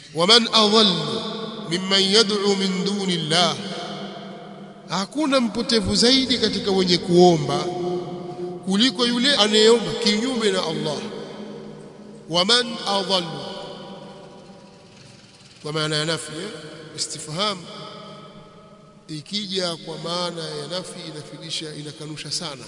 waman adhallu mimman yad'u min duni llah hakuna mpotevu zaidi katika wenye kuomba kuliko yule anayeomba kinyume na Allah waman adhallu kwa maana ya nafi eh? istifham ikija kwa maana ya nafi inafidisha inakanusha sana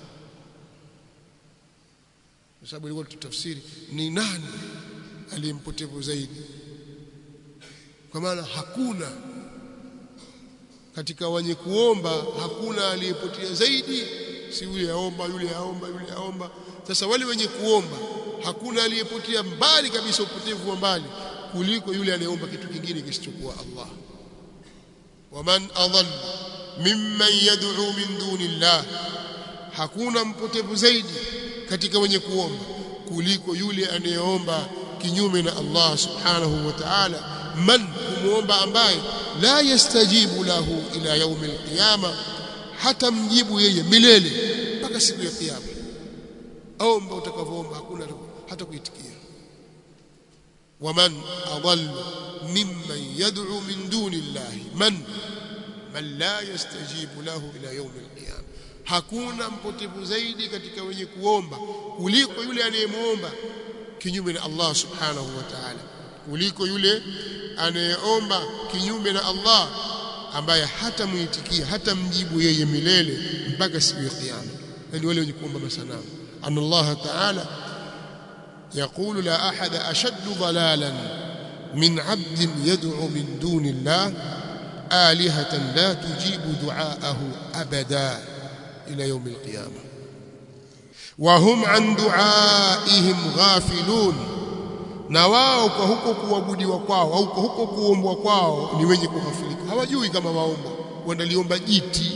kwa sababu ilikuwa tutafsiri ni nani aliyempotevu zaidi kwa maana hakuna katika wenye kuomba hakuna aliyepotea zaidi si yule aomba yule aomba yule aomba sasa wale wenye kuomba hakuna aliyepotea mbali kabisa upotevu wa mbali kuliko yule anayeomba kitu kingine kisichokuwa Allah waman adall mimman yad'u min duni Allah hakuna mpotevu zaidi katika wenye kuomba kuliko yule anayeomba kinyume na Allah subhanahu wa ta'ala man kumuomba ambaye la yastajibu lahu ila yaumi alqiyama hata mjibu yeye milele mpaka siku ya kiyama omba utakavyoomba hakuna hata kuitikia waman adall mimman yad'u min duni llahi man man la yastajibu lahu ila yaumi alqiyama hakuna mpotevu zaidi katika wenye kuomba kuliko yule anayemuomba kinyume na Allah subhanahu wa ta'ala kuliko yule anayeomba kinyume na Allah ambaye hata muitikia hata mjibu yeye milele mpaka siku ya kiyama yani wale wenye kuomba masanamu anna Allah ta'ala يقول لا أحد أشد ضلالا من عبد يدعو من دون الله آلهة لا تجيب دعاءه أبدا إلى يوم القيامة وهم عن دعائهم غافلون na wao kwa huko kuabudiwa kwao au kwa huko kuombwa kwao ni wenye kughafilika hawajui kama waomba wanaliomba jiti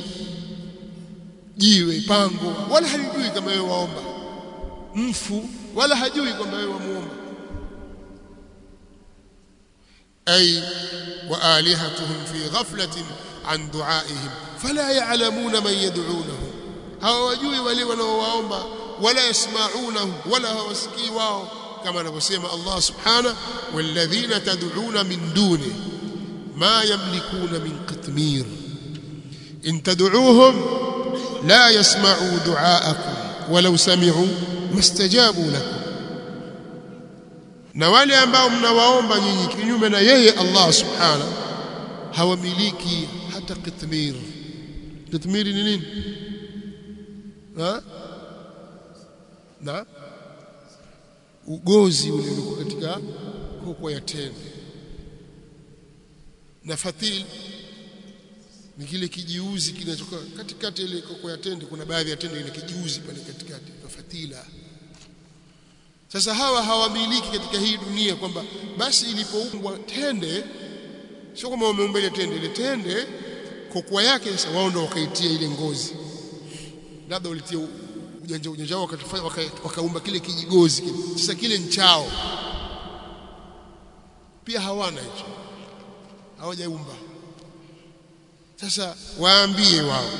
jiwe pango wala halijui kama wewe waomba mfu wala hajui kwamba wewe wamuomba ay wa alihatuhum fi ghaflatin an duaihim fala ya'lamuna man yad'unahu hawajui wale wanaowaomba wala yasma'unahu wala hawasikii wao kama anavyosema Allah subhanahu walladhina tad'una min duni ma yamlikuna min qitmir in tad'uuhum la yasma'u du'aakum walau sami'u mastajabu lakum na wale ambao mnawaomba nyinyi kinyume na yeye Allah subhanahu hawamiliki hata qitmir qitmir ni nini ha na ugozi ule uliokuwa katika kokwa ya tende na fatil ni kile kijiuzi kinachoka katikati ile kokwa ya tende kuna baadhi ya tende ile kijiuzi pale katikati kwa fatila sasa hawa hawamiliki katika hii dunia kwamba basi ilipoumbwa tende sio kama wameumba ile tende ile tende kokwa yake sasa wao ndio wakaitia ile ngozi labda ulitia ujanja ujanja wao wakatufanya wakaumba kile kijigozi kile sasa kile nchao pia hawana hicho hawajaumba sasa waambie wao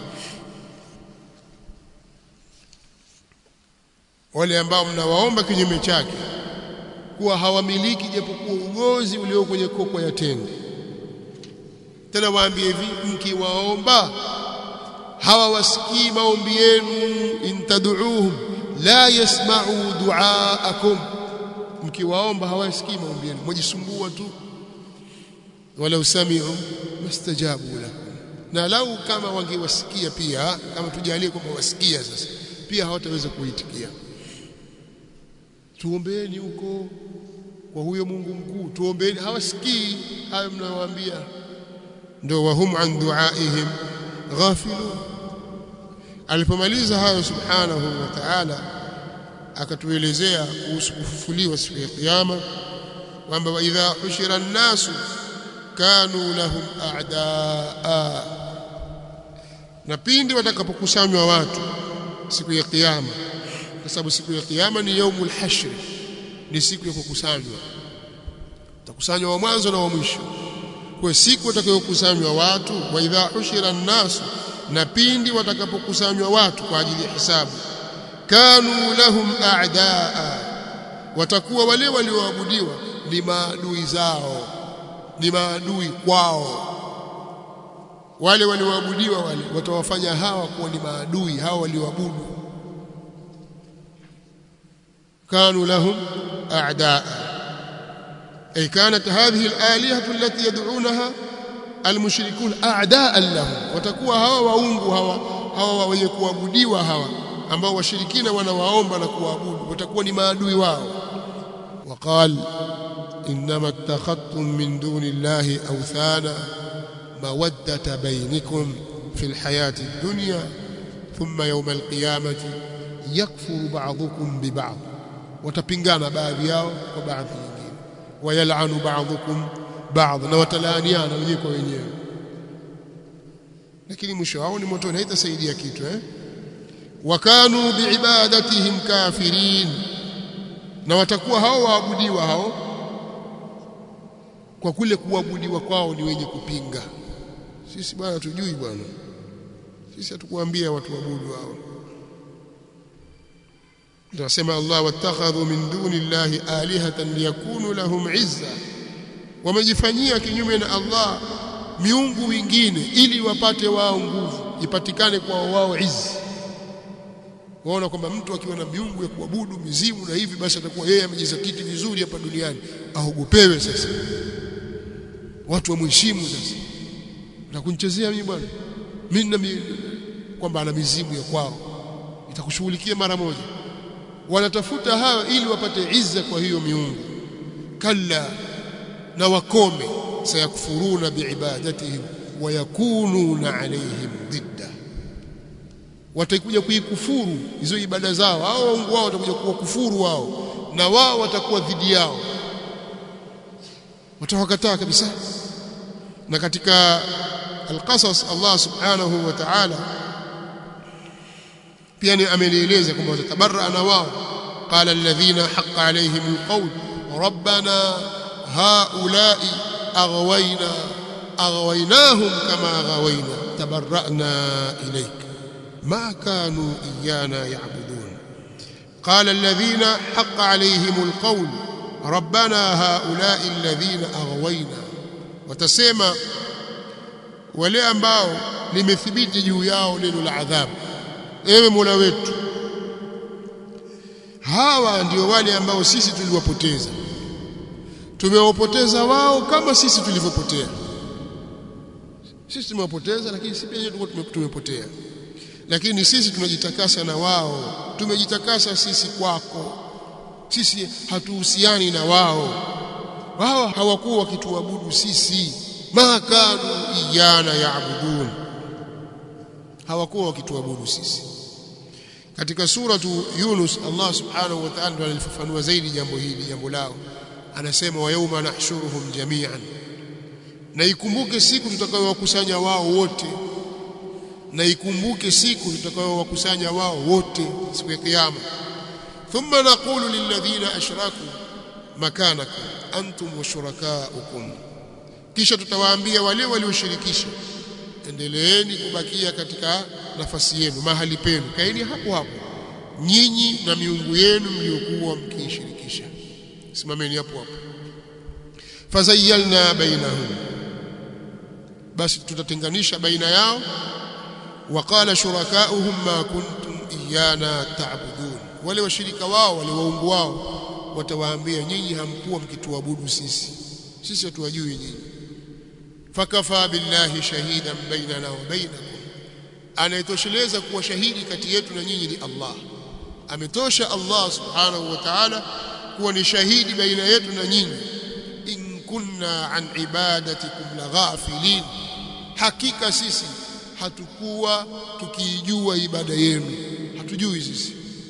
wale ambao mnawaomba kinyume chake kuwa hawamiliki japokuwa ugozi ulio kwenye kokwa ya tende tena waambie hivi mkiwaomba hawawasikii maombi yenu intad'uuhum la yasma'u du'aakum mkiwaomba hawasikii maombi yenu mjisumbua tu wala usami'u mastajabu lakum na lau kama wangewasikia pia kama tujalie kwamba wasikia sasa pia hawataweza kuitikia tuombeeni huko kwa huyo Mungu mkuu tuombeeni hawasikii hayo mnayowaambia ndio wahum an duaihim ghafilun alipomaliza hayo subhanahu wa ta'ala akatuelezea kuhusu kufufuliwa siku ya kiyama kwamba wa idha hushira an-nasu kanu lahum a'daa na pindi watakapokusanywa watu siku ya kiyama kwa sababu siku ya kiyama ni yaumul hashr ni siku ya kukusanywa utakusanywa wa mwanzo na wa mwisho kwa siku watakayokusanywa watu wa idha hushira an-nas na pindi watakapokusanywa watu kwa ajili ya hisabu kanu lahum a'daa watakuwa wale walioabudiwa ni maadui zao ni maadui kwao wale walioabudiwa wale watawafanya hawa kuwa ni maadui hawa walioabudu كانوا لهم أعداء أي كانت هذه الآلهة التي يدعونها المشركون أعداء لهم وتكون هوا waungu hawa hawa wenye kuabudiwa hawa ambao washirikina wanawaomba na kuabudu watakuwa ni maadui wao وقال إنما اتخذتم من دون الله أوثانا مودة بينكم في الحياة الدنيا ثم يوم القيامة يكفر بعضكم ببعض watapingana baadhi yao kwa baadhi nyingine wayalanu ba'dhukum ba'd na watalaaniana wenyewe kwa wenyewe lakini mwisho wao ni motoni haitasaidia kitu eh wakanu biibadatihim kafirin na watakuwa hao waabudiwa hao kwa kule kuabudiwa kwao ni wenye kupinga sisi bwana tujui bwana sisi hatukuambia watu waabudu hao tunasema Allah wattakhadhu min duni llahi alihatan liyakunu lahum izza wamejifanyia kinyume na Allah miungu wengine ili wapate wao nguvu ipatikane kwa wao izzi waona kwamba mtu akiwa na miungu ya kuabudu mizimu na hivi basi atakuwa yeye amejizatiti vizuri hapa duniani aogopewe sasa watu wamheshimu sasa na kunichezea mimi bwana mimi na kwamba ana mizimu ya kwao itakushughulikia mara moja wanatafuta hayo ili wapate izza kwa hiyo miungu kalla na wakome sayakfuruna biibadatihim wayakununa alaihim didda watakuja kuikufuru hizo ibada zao hao waungu wao watakuja kuwakufuru wao na wao watakuwa dhidi yao watawakataa kabisa na katika alqasas Allah subhanahu wa ta'ala pia ni amelieleza kwamba watatabarra na wao qala alladhina haqqa alayhim alqawl rabbana haula'i aghwayna aghwaynahum kama aghwayna tabarra'na ilayk ما كانوا إيانا يعبدون قال الذين حق عليهم القول ربنا هؤلاء الذين أغوينا وتسمى wale ambao limethibiti juu yao neno la adhabu ewe Mola wetu hawa ndio wale ambao sisi tuliwapoteza tumewapoteza wao kama sisi tulivyopotea sisi tumewapoteza lakini sisi pia tumepotea lakini sisi tunajitakasa na wao tumejitakasa sisi kwako sisi hatuhusiani na wao wao hawakuwa wakituabudu sisi ma kanu iyana yaabudun hawakuwa wakituabudu sisi katika suratu Yunus Allah subhanahu wa ta'ala analifafanua zaidi jambo hili jambo lao anasema wa yauma nahshuruhum jami'an na ikumbuke siku tutakayowakusanya wao wote na ikumbuke siku tutakayowakusanya wao wote siku ya kiyama thumma naqulu lilladhina ashraku makanakum antum wa shurakaukum kisha tutawaambia wale walioshirikisha endeleeni kubakia katika nafasi yenu mahali penu kaeni hapo hapo nyinyi na miungu yenu mliokuwa mkiishirikisha simameni hapo hapo fazayyalna bainahum basi tutatenganisha baina yao وقال شركاؤهم ما كنتم إيانا تعبدون wale washirika wao wale waungu wao watawaambia nyinyi hamkuwa mkituabudu sisi sisi hatuwajui nyinyi fakafa billahi shahidan bainana wa bainakum anayetosheleza kuwa shahidi kati yetu na nyinyi ni Allah ametosha Allah subhanahu wa ta'ala kuwa ni shahidi baina yetu na nyinyi in kunna an ibadatikum laghafilin hakika sisi hatukuwa tukiijua ibada yenu hatujui sisi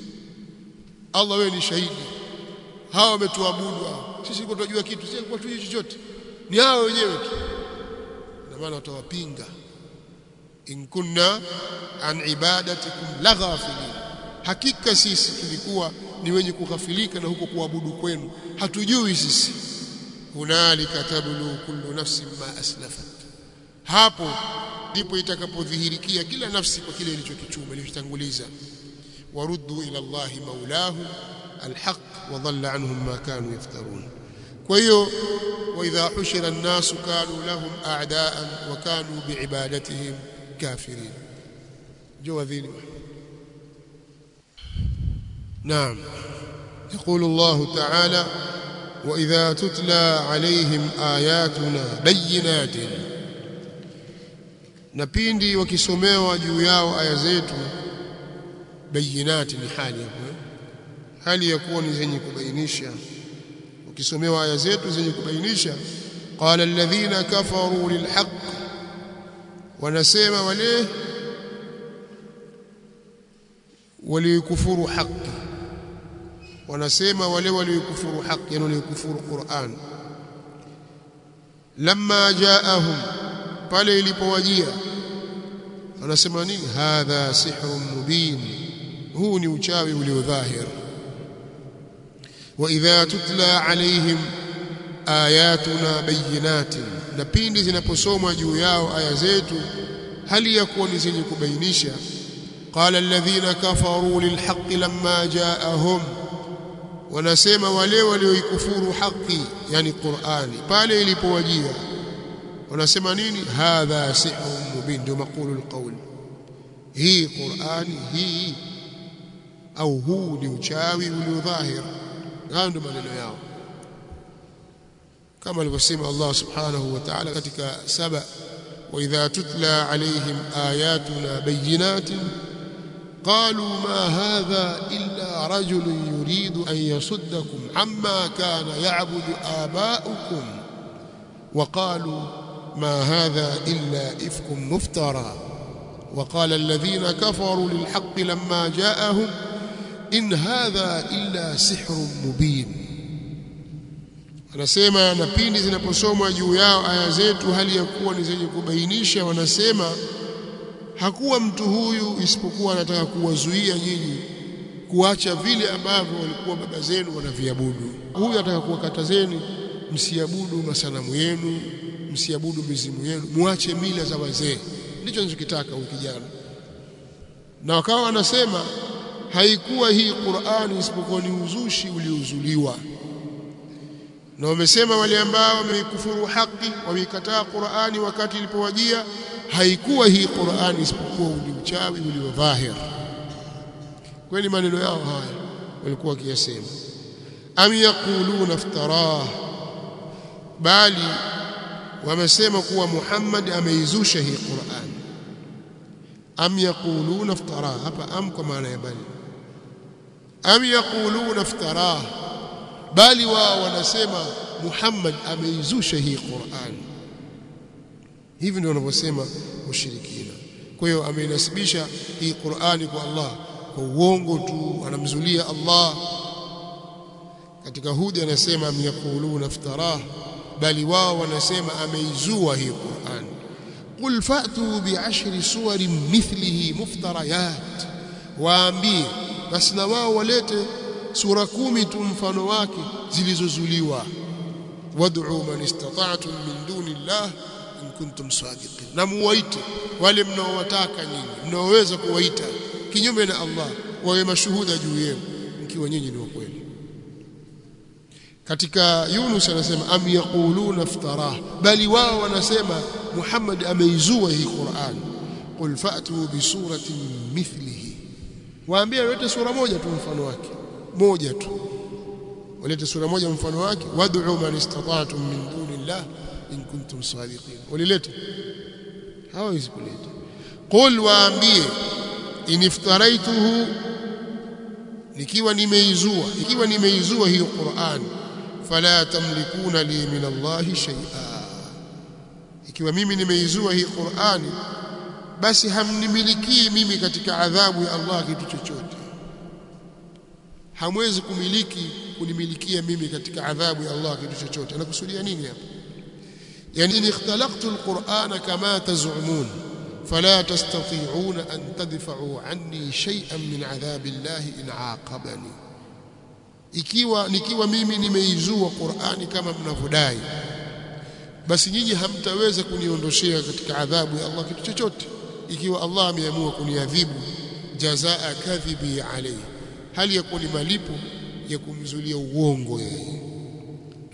Allah wewe ni shahidi hawa wametuabudu sisi kwa tunajua kitu sisi kwa tujui chochote ni hao wenyewe tu na maana watawapinga in kunna an ibadatikum laghafilin hakika sisi tulikuwa ni wenye kughafilika na huko kuabudu kwenu hatujui sisi hunalika tablu kullu nafsin ma aslafat hapo ndipo itakapodhihirikia kila nafsi kwa kile ilichokichuma ilichotanguliza waruddu ila Allahi maulahu alhaq wa dhalla anhum ma kanu yaftarun kwa hiyo واذا حشر الناس كانوا لهم اعداء وكانوا بعبادتهم كافرين جو ذيل نعم يقول الله تعالى واذا تتلى عليهم اياتنا بينات na pindi wakisomewa juu yao aya zetu bayinati ni hali hapo hali ya kuwa ni zenye kubainisha ukisomewa aya zetu zenye kubainisha qala alladhina kafaru lilhaq wanasema wale walikufuru haki wanasema wale walikufuru haki yani walikufuru Qur'an lamma jaahum pale ilipowajia wanasema nini hadha sihrun mubin huu ni uchawi uliodhahir واذا تتلى عليهم آياتنا بينات na pindi zinaposomwa juu yao aya zetu hali ya kuwa ni zenye kubainisha qala alladhina kafaru lilhaqqi lamma jaahum wanasema wale walioikufuru haki yani Qur'ani pale ilipowajia wanasema nini hadha sihrun mubin ndio maqulu alqawl hii Qur'ani hii au huu ni uchawi uliodhahir hayo ndio maneno yao kama alivyosema Allah subhanahu wa ta'ala katika saba wa idha tutla alaihim ayatuna bayinatin قالوا ما هذا إلا رجل يريد أن يصدكم عما كان يعبد آباؤكم وقالوا ما هذا إلا إفك مفترى وقال الذين كفروا للحق لما جاءهم in hadha illa sihrun mubin anasema na pindi zinaposomwa juu yao aya zetu hali ya kuwa ni zenye kubainisha wanasema hakuwa mtu huyu isipokuwa anataka kuwazuia nyinyi kuacha vile ambavyo walikuwa baba zenu wanaviabudu huyu anataka kuwakatazeni msiabudu masanamu yenu msiabudu mizimu yenu muache mila za wazee ndicho ninachokitaka huyu kijana na wakawa wanasema haikuwa hii Qur'ani isipokuwa ni uzushi uliouzuliwa na wamesema wale ambao wameikufuru haki wameikataa Qur'ani wakati ilipowajia haikuwa hii Qur'ani isipokuwa ni uchawi uliodhahir kwani maneno yao haya walikuwa wakiyasema am yaquluna iftarah bali wamesema kuwa Muhammad ameizusha hii Qur'an am yaquluna iftarah hapa am kwa maana ya bali am yaquluna iftarah bali wao wanasema Muhammad ameizusha hii Qur'an hivi ndio wanavyosema mushirikina kwa hiyo ameinasibisha hii Qur'ani kwa Allah kwa uongo tu anamzulia Allah katika hudi anasema amyakuluna iftarah bali wao wanasema ameizua hii Qur'an qul fa'tu bi'ashri suwarin mithlihi muftarayat waambie basi na wao walete sura kumi tu mfano wake zilizozuliwa wad'u man istata'tum min duni Allah in kuntum sadiqin na muwaite wale mnaowataka nyinyi mnaoweza kuwaita kinyume na Allah wawe mashuhuda juu yenu mkiwa nyinyi ni wakweli katika Yunus anasema am yaquluna iftarah bali wao wanasema Muhammad ameizua hii Qur'an qul fa'tu bi suratin mithlihi waambie walete sura moja tu mfano wake moja tu walete sura moja mfano wake wad'u man istata'tum min dunillah in kuntum sadiqin walileta hawezi kuleta qul waambie in iftaraituhu nikiwa nimeizua ikiwa nimeizua hiyo Qur'an fala tamlikuna li min Allah shay'a ikiwa mimi nimeizua hii Qur'ani basi hamnimilikii mimi katika adhabu ya Allah kitu chochote hamwezi kumiliki kunimilikia mimi katika adhabu ya Allah kitu chochote anakusudia nini hapa yani in ikhtalaqtu alqur'ana kama taz'umun فلا تستطيعون أن تدفعوا عني شيئا من عذاب الله إن عاقبني ikiwa nikiwa mimi nimeizua Qur'ani kama mnavyodai basi nyinyi hamtaweza kuniondoshea katika adhabu ya Allah kitu chochote ikiwa Allah ameamua kuniadhibu jazaa kadhibi alayhi hali ya kuwa ni malipo ya kumzulia uongo yeye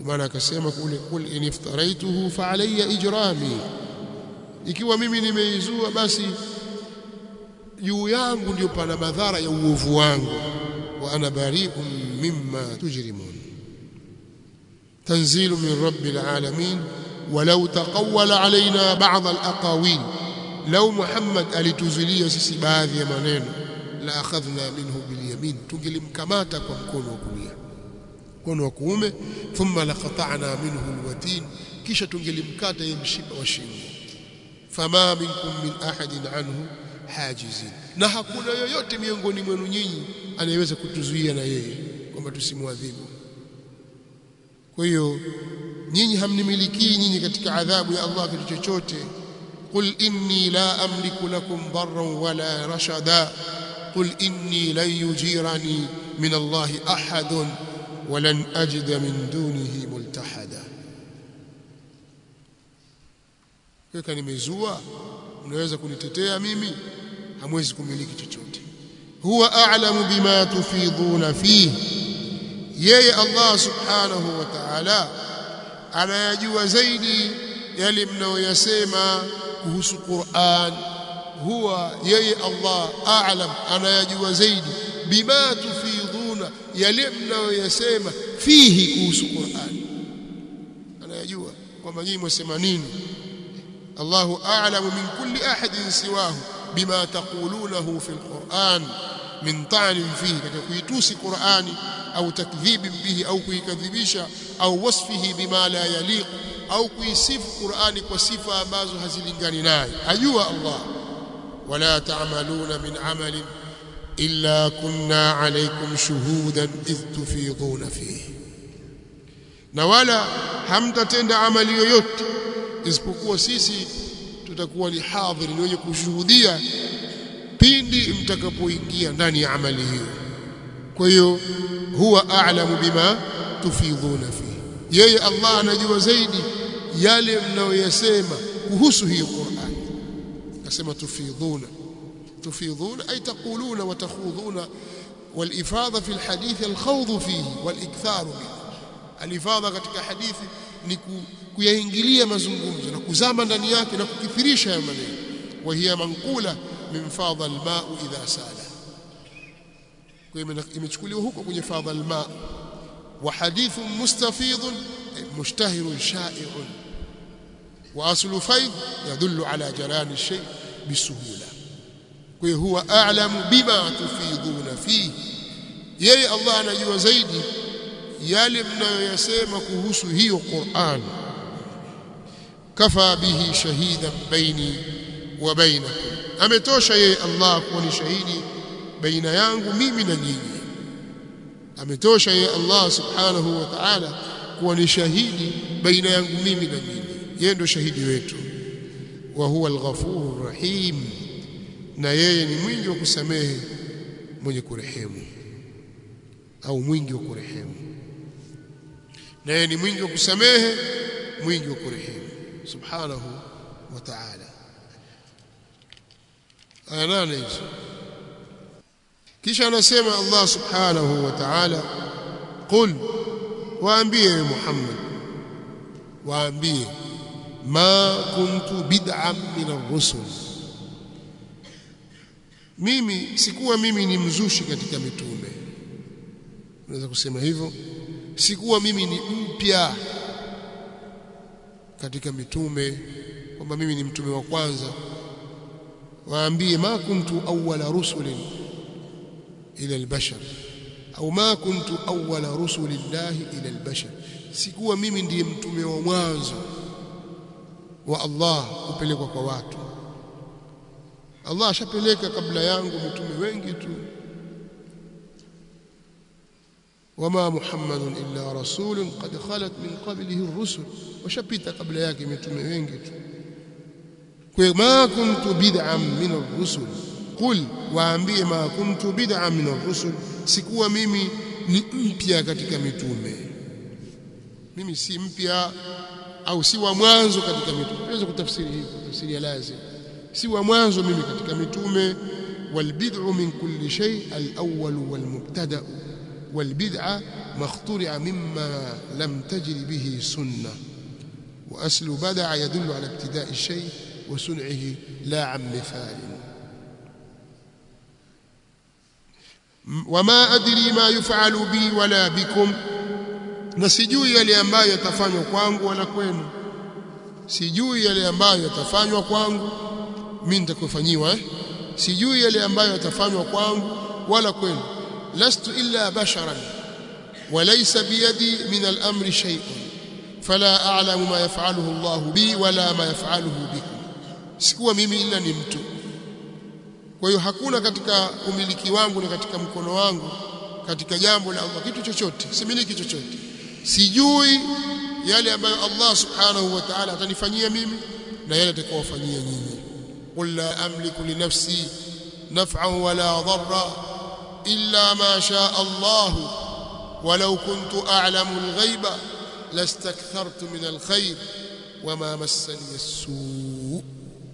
maana akasema kule kul in iftaraituhu fa alayya ijrami ikiwa mimi nimeizua basi juu yangu ndio pana madhara ya uovu wangu wa ana bari'un mimma tujrimun tanzilu min rabbil alamin ولو تقول علينا بعض الأقاويل لو محمد alituzulia sisi baadhi ya maneno la akhadhna minhu bilyamin tungelimkamata kwa mkono wa kulia mkono wa kuume thumma laqata'na minhu alwatin kisha tungelimkata yeye mshipa wa shingo fama minkum min ahadin anhu hajizin na hakuna yoyote miongoni mwenu nyinyi anayeweza kutuzuia na yeye kwamba tusimwadhibu kwa hiyo nyinyi hamnimilikii nyinyi katika adhabu ya Allah kitu chochote qul inni la amliku lakum darran wala rashada qul inni lan yujirani min Allah ahadun ولن أجد من دونه ملتحدا kaka nimezua unaweza kunitetea mimi hamwezi kumiliki chochote huwa a'lamu bima tufiduna fihi yeye Allah subhanahu wa ta'ala anayajua zaidi yale mnayoyasema kuhusu Qur'an huwa yeye Allah a'lam anayajua zaidi bima tufiduna yale mnayoyasema fihi kuhusu Qur'an anayajua kwamba nyinyi mwasema nini Allahu a'lamu min kulli ahadin siwahu bima taqulunahu fi al-Qur'an min ta'nin fihi katika kuitusi Qur'ani au takdhibi bihi au kuikadhibisha au wasfihi bima la yaliq au kuisifu Qur'ani kwa sifa ambazo hazilingani naye ajua Allah wala ta'maluna min amalin illa kunna alaykum shuhudan idh tufiduna fihi na wala hamtatenda amali yoyote isipokuwa sisi tutakuwa ni hadhiri ni wenye kushuhudia pindi mtakapoingia ndani ya amali hiyo kwa hiyo huwa a'lamu bima tufidhuna fihi yeye Allah anajua zaidi yale mnayoyasema kuhusu hiyo Qur'an nasema tufidhuna tufidhuna ay taquluna wa takhudhuna والإفاضة في الحديث الخوض فيه والإكثار منه الإفاضة katika hadithi ni kuyaingilia mazungumzo na kuzama ndani yake na kukithirisha ya maneno wa hiya manqula min fadha alma'u idha sala kwa hiyo imechukuliwa huko kwenye fadha alma wa hadithun mustafidun mushtahirun sha'i'un wa aslu fayd yadullu ala jaran ash-shay bisuhula kwa hiyo huwa a'lamu bima tufiduna fihi yeye Allah anajua zaidi yale mnayoyasema kuhusu hiyo Qur'an kafa bihi shahidan baini wa bainakum ametosha yeye Allah kuwa ni shahidi baina yangu mimi na nyinyi ametosha yeye Allah subhanahu wa ta'ala kuwa ni shahidi baina yangu mimi na nyinyi yeye ndio shahidi wetu wa huwa al-ghafurur rahim na yeye ni mwingi wa kusamehe mwenye kurehemu au mwingi wa kurehemu na yeye ni mwingi wa kusamehe mwingi wa kurehemu subhanahu wa ta'ala aya nane hizo kisha anasema Allah subhanahu wa ta'ala qul waambie Muhammad waambie ma kuntu bid'an min ar-rusul mimi sikuwa mimi ni mzushi katika mitume unaweza kusema hivyo sikuwa mimi ni mpya katika mitume kwamba mimi ni mtume wa kwanza waambie ma kuntu awwala rusulin ila albashar au ma kuntu awwala rusulillahi ila albashar sikuwa mimi ndiye mtume wa mwanzo wa Allah kupelekwa kwa watu Allah ashapeleka kabla yangu mitume wengi tu wama muhammadun illa rasulun qad khalat min qablihi ar-rusul washapita kabla yake mitume wengi tu kwa ma kuntu bid'an min ar-rusul qul waambie ma kuntu bid'an min ar-rusul sikuwa mimi ni mpya katika mitume mimi si mpya au si wa mwanzo katika mitume tunaweza kutafsiri hivi tafsiri ya lazim si wa mwanzo mimi katika mitume walbid'u min kulli shay al-awwal wal-mubtada والبدعة ما اخترع مما لم تجر به سنة وأصل بدع يدل على ابتداء الشيء وصنعه لا عن مثال وما أدري ما يفعل بي ولا بكم na sijui yale ambayo yatafanywa kwangu wala kwenu sijui yale ambayo yatafanywa kwangu mimi nitakofanyiwa eh? sijui yale ambayo yatafanywa kwangu wala kwenu lastu illa basharan walaysa biyadi min al-amri shay'un fala a'lamu ma yaf'aluhu Allah bi wala ma yaf'aluhu bikum sikuwa mimi ila ni mtu kwa hiyo hakuna katika umiliki wangu na katika mkono wangu katika jambo la Allah kitu chochote similiki chochote sijui yale ambayo Allah subhanahu wa ta'ala atanifanyia mimi na yale atakayowafanyia nyinyi qul la amliku li nafsi naf'an wala dharra illa ma shaa Allah ولو كنت أعلم الغيب لاستكثرت من الخير وما مسني السوء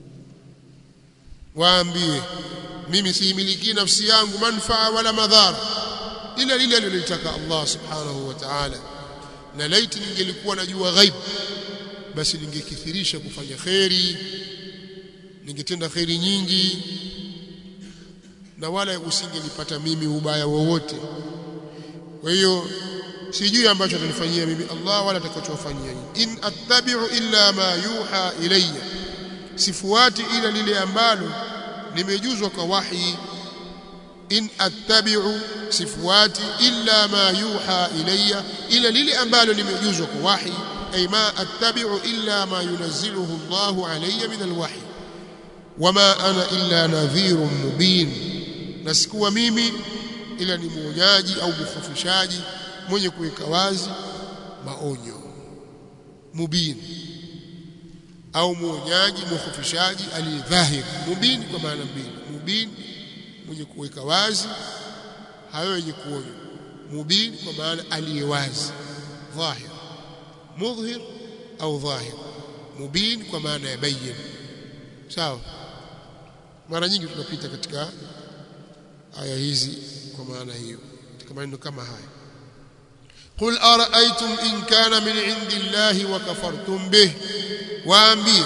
waambie mimi siimiliki nafsi yangu manfaa wala madhara ila lile alilotaka Allah subhanahu wa ta'ala na laiti ningelikuwa najua ghaib basi ningekithirisha kufanya kheri ningetenda kheri nyingi na wala usingelipata mimi ubaya wowote kwa hiyo sijui ambacho atanifanyia mimi Allah wala atakachowafanyia in attabi'u illa ma yuha ilayya sifuati ila lile ambalo nimejuzwa kwa wahi in attabi'u sifuati illa ma yuha ilayya ila lile ambalo nimejuzwa kwa wahi ay ma attabi'u illa ma yunazziluhu Allahu alayya min alwahi wama ana illa nadhirun mubin na sikuwa mimi ila ni mwonyaji au mkhofishaji mwenye kuweka wazi maonyo mubin au mwonyaji mkhofishaji aliyedhahir mubin kwa maana mbili mubin mwenye kuweka wazi hayo yenye kuonya mubin kwa maana aliyewazi dhahir mudhhir au dhahir mubin kwa maana ya bayyin sawa mara nyingi tunapita katika aya hizi kwa maana hiyo katika maneno kama haya قل أرأيتم إن كان من عند الله وكفرتم به waambie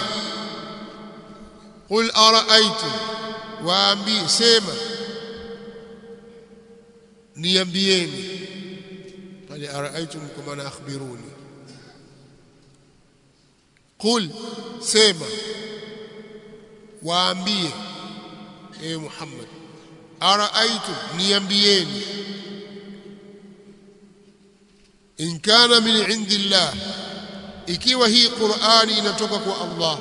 qul araaitum waambie sema niambieni pale araaitum kwa maana akhbiruni qul sema waambie e Muhammad araaitum niambieni in kana min indillah ikiwa hii Qur'ani inatoka kwa Allah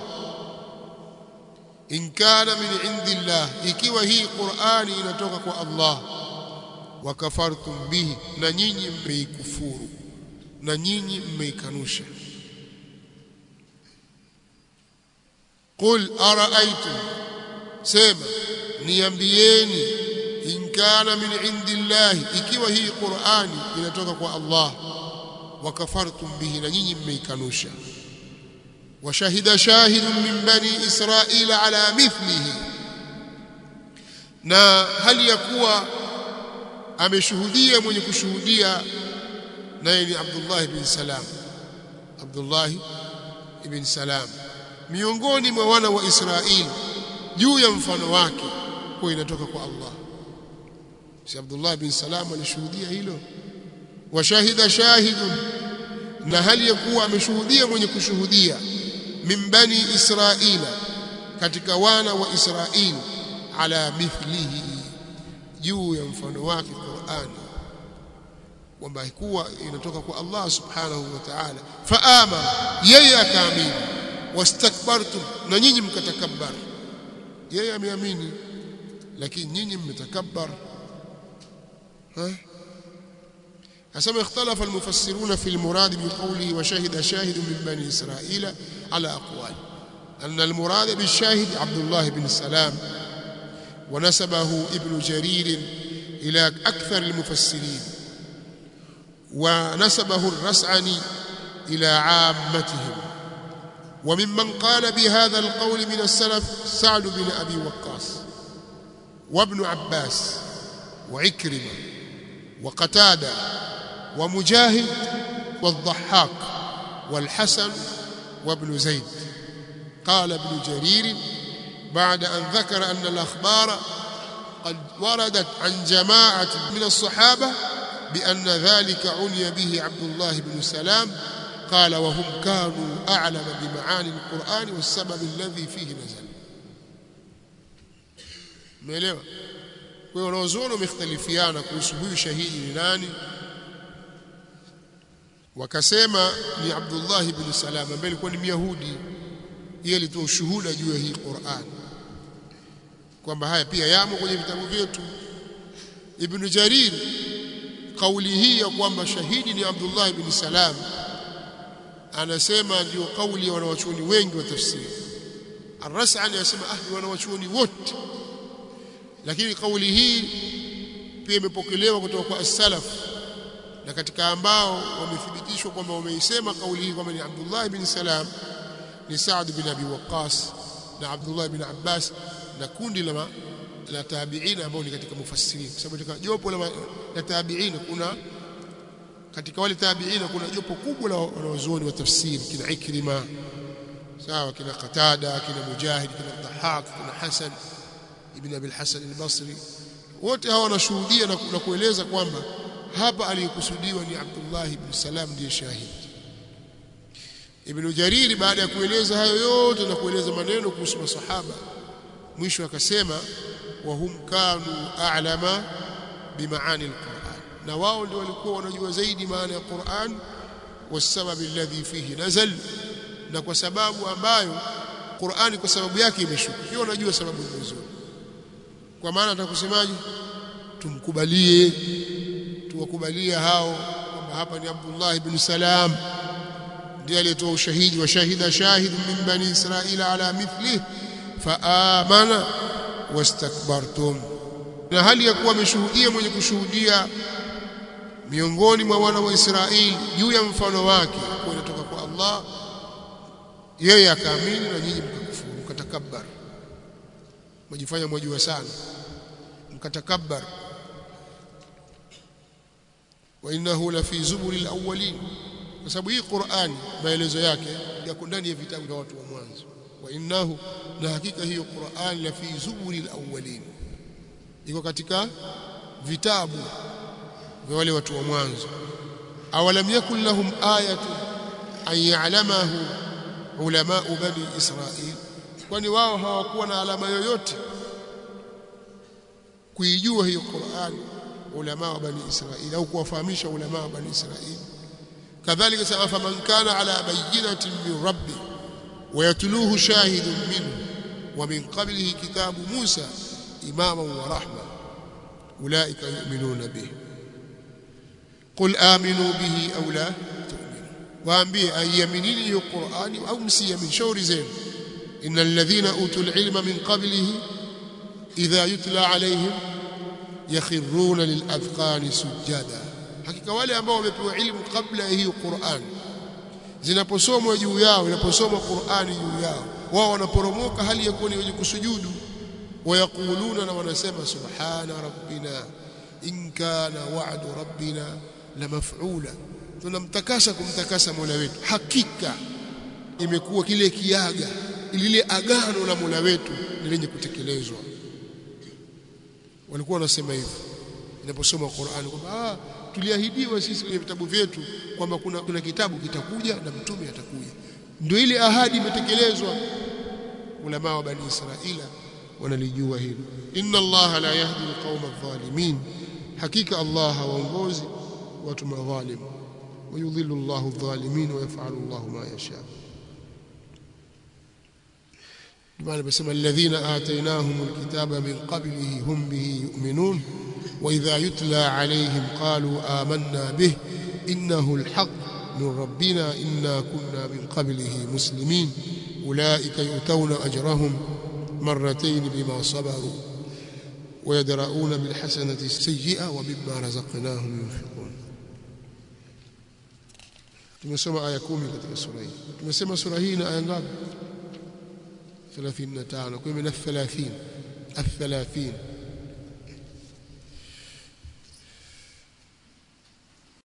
in kana min indillah ikiwa hii Qur'ani inatoka kwa Allah wakafartum bihi na nyinyi mmeikufuru na nyinyi mmeikanusha qul araaitum sema niambieni in kana min indillah ikiwa hii Qur'ani inatoka kwa Allah wakafartum bihi na nyinyi mmeikanusha washahida shahidun min bani israila ala mithlihi na hali ya kuwa ameshuhudia mwenye kushuhudia naye ni Abdullah ibn Salam Abdullah ibn Salam miongoni mwa wana wa Israeli juu ya mfano wake kwa inatoka kwa Allah si Abdullah ibn Salam alishuhudia hilo washahida shahidun na hali ya kuwa ameshuhudia mwenye kushuhudia min bani israila katika wana wa israili ala mithlihi juu ya mfano wake Qur'ani kwamba kuwa inatoka kwa Allah subhanahu wa ta'ala faama yeye akaamini wastakbartum na nyinyi mkatakabbar yeye ameamini lakini nyinyi mmetakabbar ha أسمى اختلف المفسرون في المراد بقوله وشهد شاهد من بني إسرائيل على أقوال أن المراد بالشاهد عبد الله بن سلام ونسبه ابن جرير إلى أكثر المفسرين ونسبه الرسعني إلى عامتهم وممن قال بهذا القول من السلف سعد بن أبي وقاص وابن عباس وعكرمة وقتادة ومجاهد والضحاك والحسن وابن زيد قال ابن جرير بعد أن ذكر أن الأخبار قد وردت عن جماعة من الصحابة بأن ذلك عني به عبد الله بن سلام قال وهم كانوا أعلم بمعاني القرآن والسبب الذي فيه نزل umeelewa kwa hiyo wanazuoni wamekhtalifiana kuhusu huyu shahidi ni nani wakasema ni Abdullah ibn Salam ambaye alikuwa ni Myahudi yeye alitoa ushuhuda juu ya hii Qur'an kwamba haya pia yamo kwenye vitabu vyetu Ibn Jarir kauli hii ya kwamba shahidi ni Abdullah ibn Salam anasema ndio kauli ya wanawachuoni wengi wa tafsiri Ar-Ras'ani anasema ahli wanawachuoni wote lakini kauli hii pia imepokelewa kutoka kwa as-salaf na katika ambao wamethibitishwa kwamba wameisema kauli hii kwamba ni Abdullah ibn Salam ni Saad bin Abi Waqqas na Abdullah ibn Abbas na kundi la la tabi'ina ambao ni katika mufassirin kwa sababu katika jopo la, la tabi'ina kuna katika wale tabi'ina kuna jopo kubwa la wanazuoni wa tafsiri kina Ikrima sawa kina Qatada kina Mujahid kina Dhahak kina Hasan ibn Abi al-Hasan al-Basri wote hawa wanashuhudia na, na kueleza kwamba hapa aliyekusudiwa ni Abdullah ibn Salam ndiye shahidi Ibn Jariri baada ya kueleza hayo yote na kueleza maneno kuhusu masahaba mwisho akasema wa hum kanu a'lama bimaani al-Qur'an na wao ndio walikuwa wanajua zaidi maana ya Qur'an wasababu alladhi fihi nazal na kwa sababu ambayo Qur'ani kwa sababu yake imeshuka hiyo wanajua sababu nzuri kwa maana atakusemaje tumkubalie tuwakubalie hao kwamba hapa ni Abdullah ibn Salam ndiye aliyetoa ushahidi wa shahida shahid min bani Israila ala mithlihi faamana wastakbartum na hali ya kuwa ameshuhudia mwenye kushuhudia miongoni mwa wana wa Israeli juu ya mfano wake kwa inatoka kwa Allah yeye akaamini na nyinyi mkakufuru mkatakabbar mjifanya mwajua sana mkatakabbar wa innahu la fi zuburi alawwalin kwa sababu hii Qur'ani maelezo yake yako ndani ya vitabu vya watu wa mwanzo wa innahu na hakika hiyo Qur'an la fi zuburi alawwalin iko katika vitabu vya wale watu wa mwanzo awalam yakul lahum ayatu an ya'lamahu ulama bani israil kwani wao hawakuwa na alama yoyote kuijua hiyo Qur'an ulama wa bani israil au kuwafahamisha ulama wa bani israil kadhalika sema faman kana ala bayyinatin min rabbih ويتلوه شاهد منه ومن قبله كتاب موسى إماما ورحمة أولئك يؤمنون به قل آمنوا به أو لا تؤمنوا وأنبيه أن يمنيني القرآن أو مسي من شور زين إن الذين أوتوا العلم من قبله إذا يتلى عليهم يخرون للأذقان سجدا حقيقة wale ambao wamepewa ilmu kabla ya hiyo Qur'an zinaposomwa juu yao inaposomwa Qur'ani juu yao wao wanaporomoka hali ya kuwa ni wenye kusujudu wayakuluna na wanasema subhana rabbina in kana wa'du rabbina la maf'ula tunamtakasa kumtakasa Mola wetu hakika imekuwa kile kiaga lile agano la Mola wetu ni lenye kutekelezwa walikuwa wanasema hivyo inaposoma Qur'ani kwamba ah tuliahidiwa sisi kwenye vitabu vyetu kwamba kuna, kuna kitabu kitakuja na mtume atakuja ndio ile ahadi imetekelezwa ulama wa bani israila wanalijua hilo inna allaha la yahdi alqawma adh-dhalimin hakika allah hawaongozi watu madhalim ويضل الله الظالمين ويفعل الله ما يشاء بمعنى بسم الذين آتيناهم الكتاب من قبله هم به يؤمنون وإذا يتلى عليهم قالوا آمنا به إنه الحق من ربنا إنا كنا من قبله مسلمين أولئك يؤتون أجرهم مرتين بما صبروا ويدرؤون بالحسنة السيئة ومما رزقناهم ينفقون tumesoma aya kumi katika sura hii tumesema sura hii na aya ngapi 35 kwa hiyo 30 al-30